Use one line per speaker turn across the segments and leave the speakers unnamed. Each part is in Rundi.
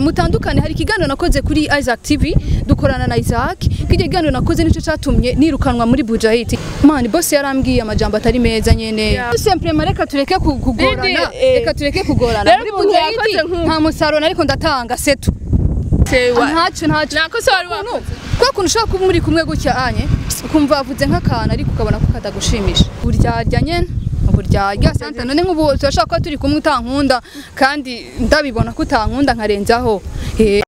mutandukane hari ikiganiro nakoze kuri Isaac TV dukorana na Isaac kije kiganiro nakoze nico catumye nirukanwa muri Bujahit man boss yarambwiye amajambo atari meza nyene
Yeah.
simplement reka tureke ku- kugorana
Didi, eh.
reka tureke kugorana
Rero
muri
umuntu
Bujahit
yakoze nk'uko.
nta musaruro ariko ndatanga setu
Tewa.
ntacyo ntacyo
Nakosa wari wakoze.
kwa kuntu ushobora kuba muri kumwe gutya anye ukumva wavuze nk'akantu ariko ukabona ko katagushimisha uburyarya nyene uburyarya santa none nk'ubu turashobora kuba turi kumwe utankunda kandi ndabibona ko utankunda nkarenzaho Eh,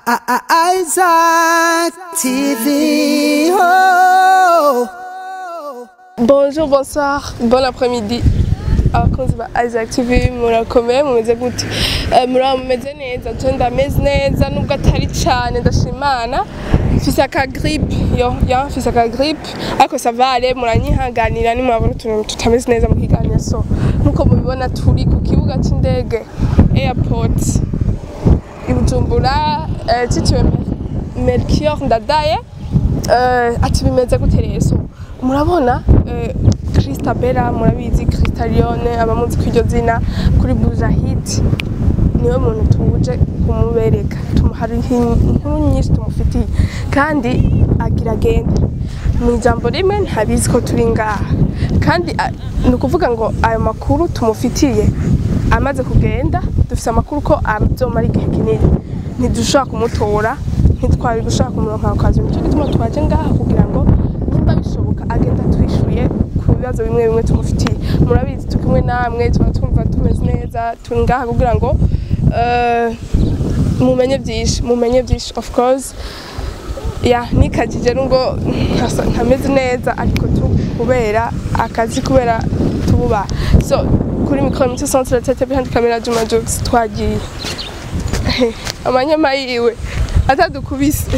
Isaac TV. Oh.
Bonjour, bonsoir, bon après-midi. abakozi ba Isaac TV murakomeye mumeze gute Eh, muraba mumeze neza je ndameze neza nubwo atari cane ndashimana mfise aka gripe yo ya mfise aka gripe ariko savale muranyihanganira nimwabona utuntu tutameze neza mu kiganiro so nkuko mubibona turi ku kibuga c'indege airport i Bujumbura eh, citiwe Melchior Ndadaye eh, ati bimeze gute rero so murabona eh, Christa Bella murabizi Christa Lione abamuzi kw'iryo zina kuri Bujahit niwe muntu tuje kumubereka Tumu- hari inkuru nyinshi tumufitiye kandi agira agenda mu ijambo rimwe ntabizi ko turi ngaha kandi a- ni ukuvuga ngo ayo makuru tumufitiye amaze kugenda dufise amakuru ko azomara igihe kinini ntidushobora kumutora ntitwari gushaka kumuronka ku kazi nicyo gituma twaje ngaha kugira ngo nimba bishoboka agenda twishuye ku bibazo bimwe bimwe tumufitiye murabizi turi kumwe namwe tuba twumva tumeze neza turi ngaha kugira ngo eh, mumenye byinshi mumenye byinshi of course ya nikajije nubwo ntasa- ntameze neza ariko tu kubera akazi kubera tububa so kuri mikoro mito centre tete behind camera Juma Jokes twagiye amanyama yiwe atadukubise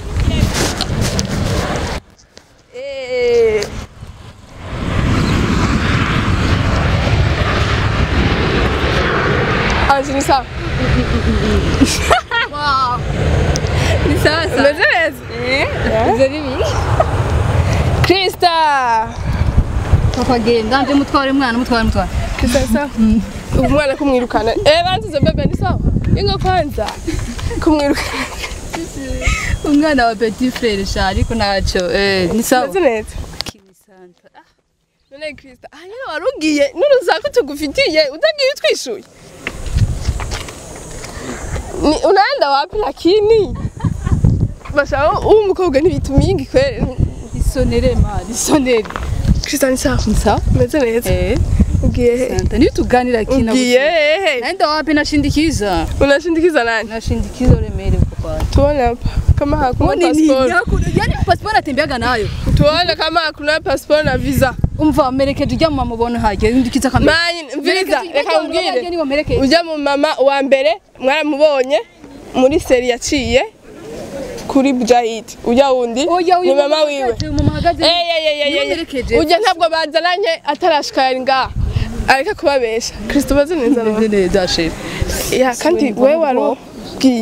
Eh. Ange ni sawa
ni sawa sawa
umeze neza
Ivyo bibi
Krista
papa genda nje mutware mwana mutware mutware
Krista ni sawa umwana kumwirukana eh banzize bebe ni sawa ingo kwanza kumwirukana
umwana wa petit frère sha ariko ntaco eh ni sawa
umeze neza none Krista ah nyine warugiye n'urusaku tugufitiye utagiye utwishuye ni unaenda wapi lakini bashaka uwo mukobwa ntibitu mingi kweli
isonere ma isonere
Krista ni sawa
ni sawa
umeze neza
eh
ugiye he
santa niyo tuganira kina
ugiye hehe
naenda wapi nashindikiza
unashindikiza nani
nashindikiza uremere papa
tuone hapa kama hakuna passport
yani passport atembeaga nayo
tuone kama hakuna passport na visa
umva merekeje ujya mu mamubona hajya yundikiza kamera
manyi visa reka mbwire
niwo merekeje
ujya mu mama wa mbere mwaramubonye muri seri yaciye kuri Bujahit ujya wundi
oya
ni mama wiwe
mama hagaze
Eh, eh, eh, eh,
niwo
eh,
merekeje
eh. ujya ntabwo bazananye atarashika yari ngaha areka kubabesha kristo bazi neza
neza
none
neza sheri
ya kandi we warubwiye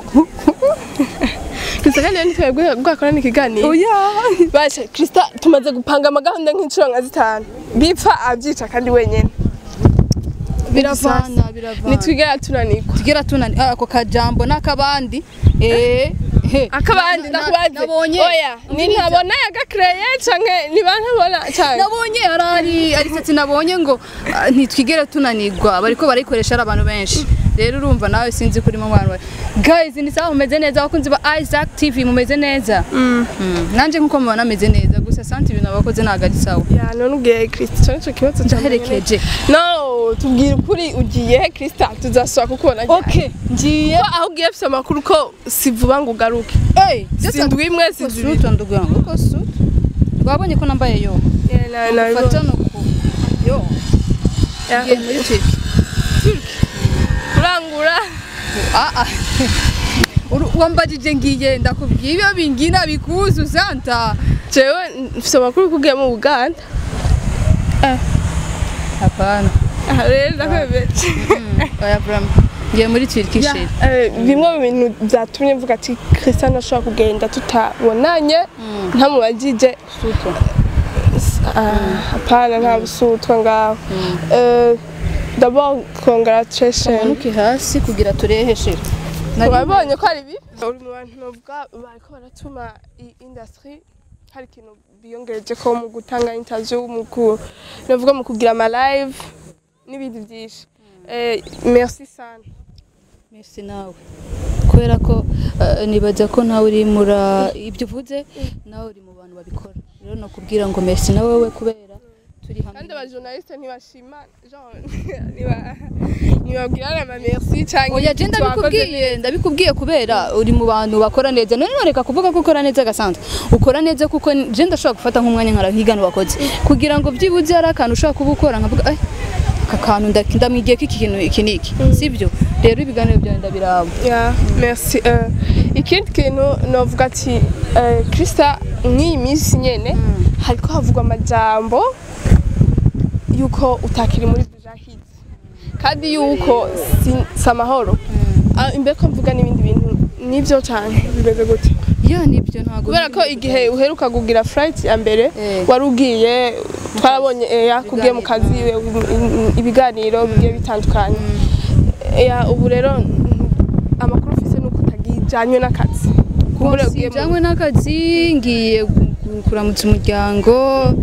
kristo kandi rero ntitwebwe bwakorana ikiganiro
oya
basha krista tumaze gupanga amagahunda nk'inshuro nka zitanu bipfa abyica kandi wenyine
biravana biravana
nitwigera tunanikwa
tugera tunani ah, ako kajambo n'akabandi eh he
akabandi
Na- na-
ndakubaze
nabonye
oya ni ntabona yagakreye canke niba ntabona cyane
nabonye arari arisati nabonye ngo ah, ntitwigere tunanirwa bariko barayikoresha ari abantu benshi rero urumva nawe sinzi kuri mu bantu bari guys ni sawa mumeze neza abakunzi ba Isaac TV mumeze neza mm. nanje nkuko mubona meze neza gusa santi ibintu abakoze ntabwo ari sawa
ya none ubwiye kristo cyane cyo kibazo cya
ndaherekeje
no tubwire ukuri ugiye he krista tuzasubira kukubona ryari?
okay ngiye
ko aho ugiye afite amakuru ko si vuba ngo ugaruke
eh
si ndwi imwe si zibiri
sutu ndugu yangu uko sutu wabonye ko nambaye yo
Yeah, na- na-
fata no ku yo
Yeah.
ngiye muri Turkey
kurangura
Ah, ah. Uru- wambajije ngiye ndakubwiye ibyo bingina bikuzu santa
jewe mfite amakuru ko ugiye mu buganda
hapana
aha rero ndakwebeje
oya brama ngiye muri Turkey sheri
Eh, bimwe mu bintu byatumye mvuga ati christian ashobora kugenda tutabonanye ntamubagije
sutu
Ah, hapana nta busutwa ngaho Eh, d'abord congratulation
manuke hasi kugira turehe sheri Nari-
wabonye ko ari bibi uri mu bantu novuga bariko baratuma iyi industry hari ikintu biyongereje ko mu gutanga interview mu ku novuga mu kugira ama live n'ibindi byinshi eh, merci sana
Merci nawe kubera ko eh, nibaza ko nawe uri mura ibyo uvuze nawe uri mu bantu babikora rero nakubwira ngo merci na wowe kubera turi hamwe
kandi abajournaliste ntibashima genre niba ntibabwirana ama merci canke
oya je ndabikubwiye ndabikubwiye kubera uri mu bantu bakora neza none reka kuvuga ko ukora neza gasanzwe ukora neza kuko je ndashobora gufata nk'umwanya nkara nkigana wakoze kugira ngo byibuze hari akantu ushobora kuba ukora nkavuga ay aka kantu nda- ndamwigiye ko iki kintu iki niki sibyo rero ibiganiro byawe ndabiraba
Yeah, merci. Euh, ikindi kintu novuga ati euh, Krista nk'iyi minsi nyene hariko havugwa amajambo yuko utakiri muri Bujahid kandi yuko si- si amahoro Ah, imbere ko mvuga n'ibindi bintu nivyo cane bimeze gute
ya nibyo ntago
kubera ko igihe uheruka kugira flight ya mbere
Eh.
wari ugiye twarabonye eya kugiye mu kazi i- ibiganiro bigiye bitandukanye eya ubu rero mm, amakuru ufise nuko utagijanywe n'akazi kumbure ugiye mu-
sijanywe n'akazi ngiye gu- kuramutsa umuryango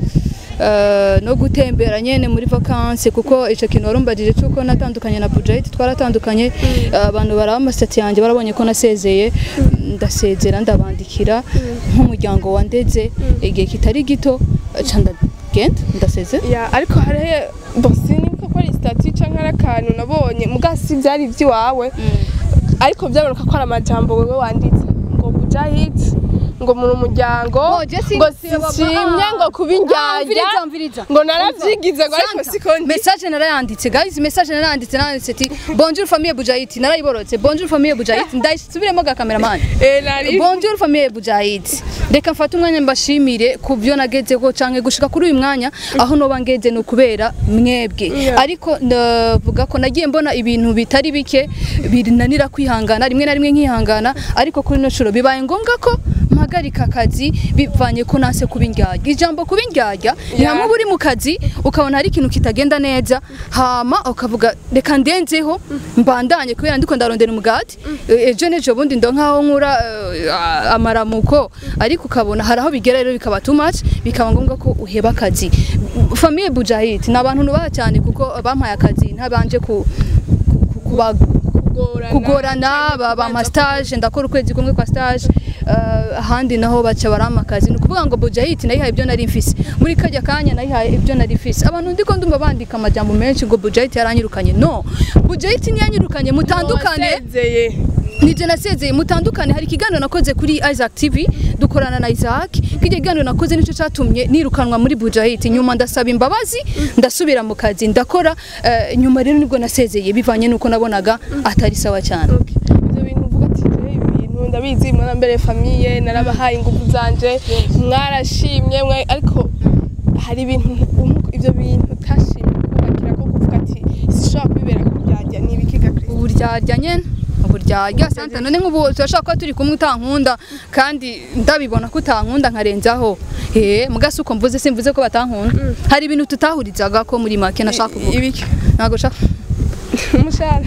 eh, no gutembera nyene muri vacances kuko ico kintu warumbajije cuko natandukanye na Budget twaratandukanye eh, abantu baraba amasitati yanjye barabonye ko nasezeye ndasezera ndabandikira nk'umuryango wandeze igihe kitari gito ca ndagenda ndaseze
ya ariko hariho bosi niko ko ari stati canke ari akantu nabonye mugasi vyari ivy'iwawe ariko byaboneka ko ari amajambo wewe wanditse ngo bujahid ngo muri umuryango ngo sishimye ngo kuba indyarya ngo naravyigize ngo ariko siko ndi
message narayanditse guys message narayanditse naranditse ati bonjour famille Bujahit narayiborotse bonjour famille Bujahit ndayisubiremo ga cameraman
Eh, nari
bonjour famille Bujahit reka mfate umwanya mbashimire ku byo nagezeho canke gushika kuri uyu mwanya aho noba ngeze ni ukubera mwebwe
Yeah.
ariko ndavuga ko nagiye mbona ibintu bitari bike binanira kwihangana rimwe na rimwe nkihangana ariko kuri ino shuro bibaye ngombwa ko mpagarika akazi bivanye ko nase kuba indyarya ijambo kuba indyarya ni
Yeah.
hamwe uba uri mu kazi ukabona hari ikintu kitagenda neza hama ukavuga reka ndenzeho mbandanye kubera ndiko ndarondera umugati Eh, ejo n'ejo bundi ndo nkaho nkura eh, amaramuko ariko ukabona hari aho bigera rero bikaba too much bikaba ngombwa ko uheba akazi famille Bujahit ni abantu nubaha cyane kuko bampaye akazi ntabanje ku ku- kuba kugorana baba ama stage ndakora ukwezi kumwe kwa stage eh, ahandi naho baca barama akazi ni ukuvuga ngo Bujahit nayihaye ibyo nari mfise muri kajya kanya nayihaye ibyo nari mfise abantu ndiko ndumva bandika amajambo menshi ngo Bujahit yaranyirukanye no Bujahit ntiyanyirukanye mutandukane
wasezeye
nije nasezeye mutandukane hari ikiganiro nakoze kuri Isaac TV dukorana na Isaac kijya kiganiro nakoze nicyo cyatumye nirukanwa muri Bujahit nyuma ndasaba imbabazi ndasubira mu kazi ndakora eh, nyuma rero nibwo nasezeye bivanye nuko nabonaga atari sawa cyane
ibyo bintu uvuga ati "Je, ibi bintu ndabizi mwarambere famiye narabahaye ingufu zanje mwarashimye mwe ariko hari ibintu um- ibyo bintu utashimye kubakira ko kuvuga ati sishobora kubibera kuryarya ni ibiki ga Kristo
uburyarya nyene uburyarya santa none nk'ubu turashobora kuba turi kumwe utankunda kandi ndabibona ko utankunda nkarenzaho eh mugasi uko mvuze simvuze ko batankunda hari ibintu tutahurizaga ko muri make nashaka kuvuga
ibiki
ntago shaka
umushahara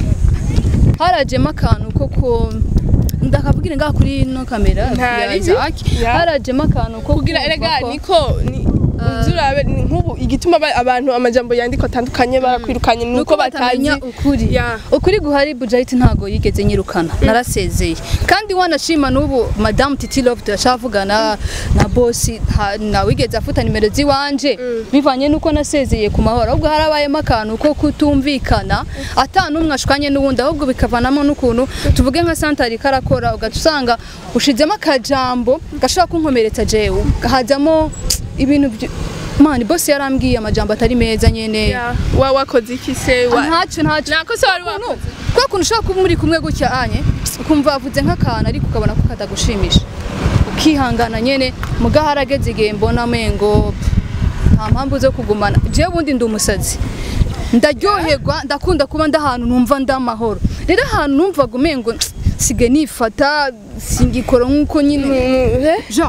harajemo akantu ko ko ndakabwira ngaha kuri ino kamera ya
Ntari
Isaac
Ya.
harajemo akantu ko
kugira
kumva
erega
ko-
niko ni uzurabe ni nk'ubu igituma aba- abantu amajambo yandikwa atandukanye barakwirukanye ni uko batazi
batamenya ukuri
Ya.
ukuri guhari Bujahit ntago yigeze nyirukana narasezeye kandi wanashima n'ubu madame Titi Love turacavugana na boss nta- ntawigeze afuta nimero ziwanje bivanye nuko nasezeye ku mahoro ahubwo harabayemo akantu ko kutumvikana ata n'umwe ashukanye n'uwundi ahubwo bikavanamo n'ukuntu tuvuge nka santari karakora ugaca usanga ushizemo akajambo gashobora kunkomeretsa jewe hajyamo ibintu byo- mani boss yarambwiye amajambo atari meza nyene
Ya, wa wakoze iki se wa
ntacyo ntacyo
nako se wari wakoze
kwa kuntu ushobora kuba muri kumwe gutya anye ukumva avuze nk'akantu ariko ukabona ko katagushimisha ukihangana nyene muga harageze igihe mbona mengo nta mpamvu zo kugumana jewe ubundi ndi umusazi ndaryoherwa ndakunda kuba ndi ahantu numva ndi amahoro rero ahantu numvaga umengo sige nifata singikora nk'uko nyine jean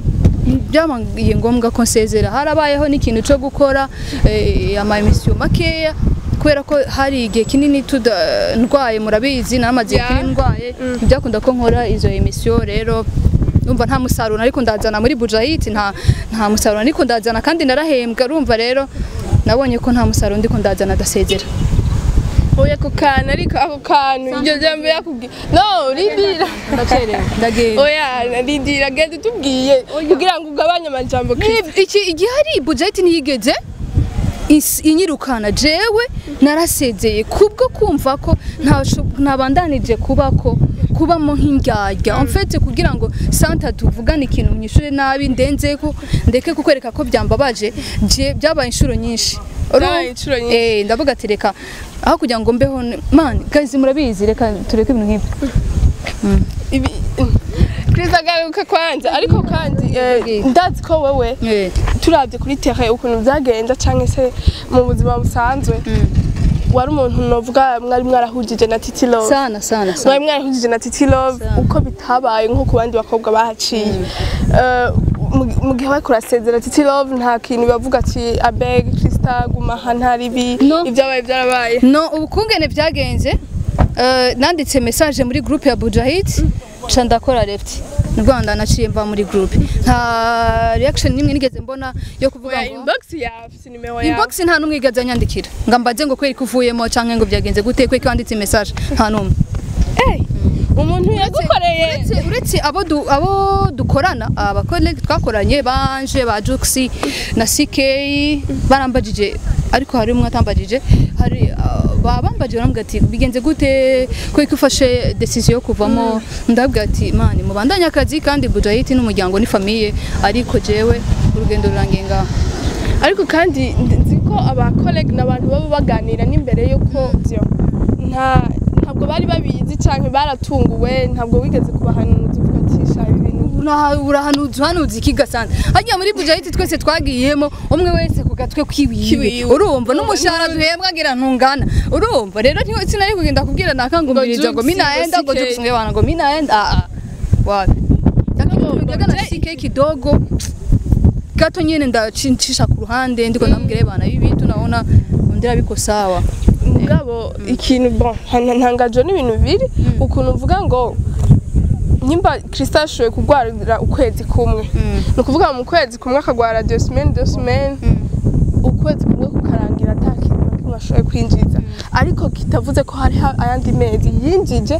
byabaye ngombwa ko nsezera harabayeho n'ikintu cyo gukora eh, ama emisiyo makeya kubera ko hari igihe kinini tuda ndwaye murabizi naramaze igihe
Yeah.
kinini ndwaye ntibyakunda ko nkora izo emisiyo rero urumva nta musaruro ariko ndazana muri bujahiti nta nta musaruro ariko ndazana kandi narahembwa urumva rero nabonye ko nta musaruro ndiko ndazana adasezera
oya ako kantu ariko ako kantu iryo jambo yakubwiye no rindira
ndacerewe ndagenda
oya rindira genda utubwiye kugira ngo ugabanye amajambo Chris.
Ni- iki igihari budget niyigeze is- inyirukana jewe narasezeye kubwo kumva ko ntasho- ntabandanije kubako kubamo nk'indyarya en fait kugira ngo santa tuvugane ikintu mwishuri nabi ndenzeko ndeke kukwereka ko byambabaje je byabaye inshuro nyinshi
Byabaye inshuro nyinshi.
eh ndavuga ati reka aho kugira ngo mbeho ne- man guys murabizi reka tureke ibintu nk'ibi
ibi Chris agaruka kwanza ariko kandi eh,
Ndagiye.
ndazi ko wewe
eh
turabye kuri terrain ukuntu byagenda cyangwa se mu buzima busanzwe wari umuntu novuga mwari mwarahujije na Titi Love
sana sana
mwari
sana
mwarahujije na Titi Love
Sana.
uko bitabaye nko ku bandi bakobwa bahaciye Eh, mu- mu gihe bariko urasezera Titi Love nta kintu bavuga ati abeg Krista guma aha ntaribi
No.
ibyabaye byarabaye
no ubukungene byagenze eh, nanditse message muri groupe ya Bujahid ca ndakora left ni Rwanda naciye mva muri groupe nta reaction nimwe nigeze mbona yo kuvuga
oya
ngo
inbox ya sinimero yawe
inbox nta numwe igeze anyandikira ngo mbaze ngo kweri kuvuyemo canke ngo byagenze gute kweri wanditse message nta numwe
Eh, umuntu yagukoreye
uretse uretse abo du, abo dukorana abakolege twakoranye banje ba Juxi na CK barambajije ariko hari umwe atambajije hari uh, babambajije baramubwira ati bigenze gute ko ufashe decision yo kuvamo ndabwira ati mani mubandanye akazi kandi Bujahiti n'umuryango ni famille ariko jewe urugendo rurangiye ngaho
ariko kandi nzi ko abakolege n'abantu baba baganira n'imbere yuko byo nta ntabwo bari babizi cyangwa baratunguwe ntabwo wigeze kubahanuza uvuga ati sha ibi bintu
Uraha- urahanuza uhanuza iki gasana hajya muri bujahiti twese twagiyemo umwe wese ku gatwe kwiwiwe
Kiwiwe.
urumva n'umushahara duhembwa ngira ntungana urumva rero ntiwe sinari kugenda kubwira nakangumiriza ngo
Juxi,
minaenda
ngo
ngo
CK.
jukusunge bana ngo minaenda ah ah wapi lakini tumegaga na CK kidogo gato nyene ndachincisha ku ruhande ndiko ndamubwira bana ibi bintu naona ndira biko sawa
mugabo ikintu bon nta- ntangajwe n'ibintu bibiri ukuntu uvuga ngo nyimba Krista ashoboye kurwarira ukwezi kumwe ni ukuvuga mu kwezi kumwe akagwara deux semaines deux semaines ukwezi kumwe kukarangira ata kintu na kimwe ashoboye kwinjiza ariko kitavuze ko hariho ayandi mezi yinjije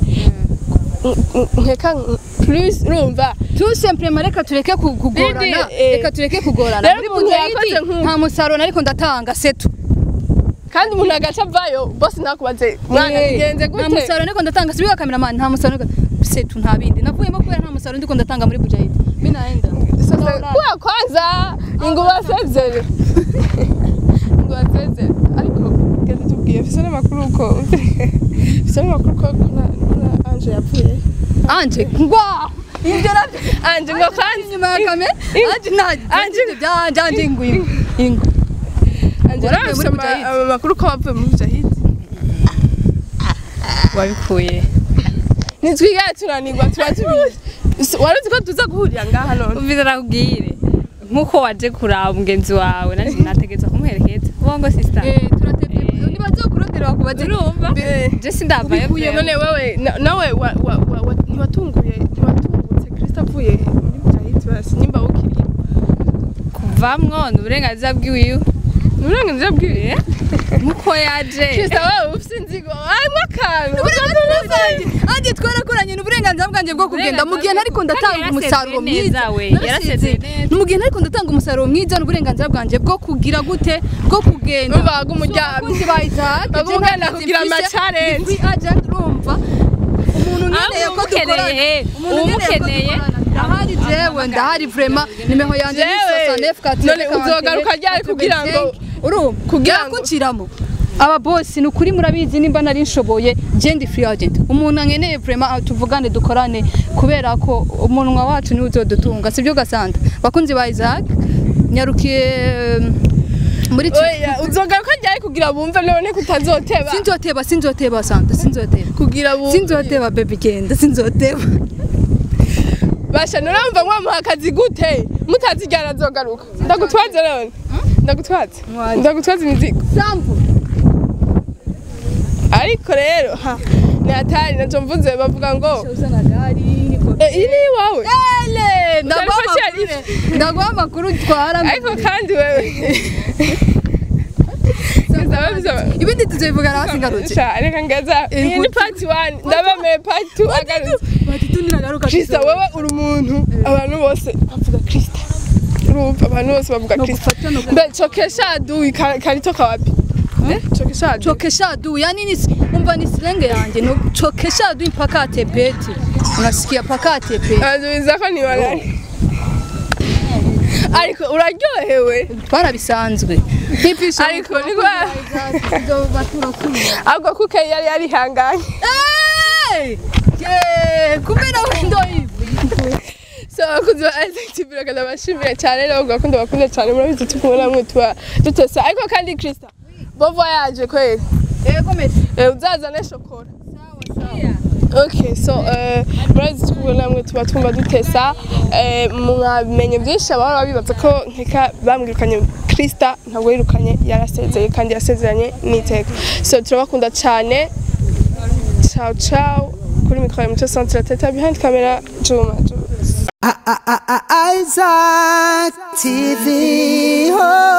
n- n- nkeka n- plus urumva
tout simplement reka tureke ku- kugorana
Didi, eh,
reka tureke kugorana
rero
muri
umuntu
bujahiti
yakoze nk'uko.
nta musaruro ariko ndatanga setu
kandi umuntu agaca avayo bose ntakubaze mwana bigenze
nta
gute
musaruro ndiko ndatanga sibiga kameramani nta musaruro ndiko- setu nta bindi navuyemo kubera nta musaruro ndiko ndatanga muri bujahidi binaenda
sasa kuwa kwanza inguba sezere inguba sezere ariko genda tubwiye fise n'amakuru uko fise n'amakuru ko ko na na Ange yapfuye
anje ngwa ibyo nabyo
Ange ngo kwanza
inyuma ya kamera anje nta anje byanje anje ingu ingu ingu
Ange
waravuye muri
arafise
Mujahid?
ama- amakuru ko wavuye muri Mujahid
wabikuye
ntitwigare tunanirwa tuba tubizi wari uzi ko tuza guhurira ngaha none
umviza nakubwire nk'uko waje kuraba mugenzi wawe nanjye nategetse kumuherekeza ubongo sisita
eh turatebye nibaze kurondera bakubaze
urumva
Eh,
je sindavayo
ubikuye none wewe na- nawe wa- wa- wa- wa- ntiwatunguye ntiwatungutse Kristo avuye muri Mujahid basi nimba ukiriye
kuvamwo ni uburenganzira bwiwiwe
ni uburenganzira bwiwe
nk'uko yaje
Kristo wewe ufite inzigo harimo akantu
anje twarakoranye n'uburenganzira bwanjye bwo kugenda mu gihe nariko
Kandi
ndatanga
yarasezeye
umusaruro
neza
mwiza
we,
Narasezeye.
yarasezeye neza.
mu gihe nariko ndatanga umusaruro mwiza n'uburenganzira bwanjye bwo kugira gute bwo kugenda
Urumva wagumuryamye.
abakunzi ba Isaac
Baguma
je
ugenda
ntagize
kugira
mfise,
ama-challenge.
ni free agent urumva umuntu nkeneye ko dukorana
umukeneye,
umuntu nkeneye ko
umukeneye.
dukorana ndahari jewe ndahari vraiment nimero yanjye ni
Jewe,
69 40
none uzogaruka ryari kugira ngo-
urumva
kugira ngo-
kunciramo aba boss ni ukuri murabizi nimba nari nshoboye je ndi free agent umuntu ankeneye vraiment ah, tuvugane dukorane kubera ko umunwa wacu ni uzodutunga sibyo gasanda bakunzi ba Isaac nyarukiye um, muri tu-
oya uzogaruka ryari kugira bumve none kutazoteba
sinzoteba sinzoteba santa sinzoteba
kugira bumve
sinzoteba baby genda sinzoteba
basha nurumva mwamuha akazi gute mutazijyana azogaruka ndagutwaze none ndagutwaze
Mwaje.
ndagutwaze imizigo
sambu
ariko rero ha ni hatari naco mvuze bavuga ngo
uzana gari niko
"Eh, iyi ni iwawe
ele ndaguha
Utari ko
amakuru ndaguha amakuru twara
ariko kandi wewe Bizaba bizaba
ibindi tuzobivugana hasigarutse
Sha, reka ngaza iyi ni part 1 ndabemeye part 2 agarutse
batitu niragaruka
Krista wewe uri umuntu abantu bose bavuga Krista urumva abantu bose bavuga
No
Krista
gufata, no
mbe chokesha adui ka- kalitoka wapi Eh, chokesha adui
chokesha adui yani ni umva ni silenge yanjye no chokesha adui mpaka atepeti unasikia paka atepeti
adubiza ko ni walali ariko uraryohewe
twarabisanzwe nkipisha
Ariko ni kwa- ahubwo kuko yari yarihanganye
kumena windo hivi
so abakunzi ba Isaac TV reka bashimira cyane rero gakunda bakunda cyane murabizi tukumwe namwe tuba dutesa ariko kandi Krista bon voyage kweli
ego mesi
Eh, uzazane shokora Okay, so uh, murabizi tukumwe namwe tuba twumva dutesa eh, mwamenye byinshi abahora bibaza ko nkeka bamwirukanye Krista ntabwo yirukanye yarasezeye kandi yasezeranye n'iteka so turabakunda cyane ciao ciao kuri mikoro ya muco centre teta behind camera Juma Juma
Isaac TV. Oh.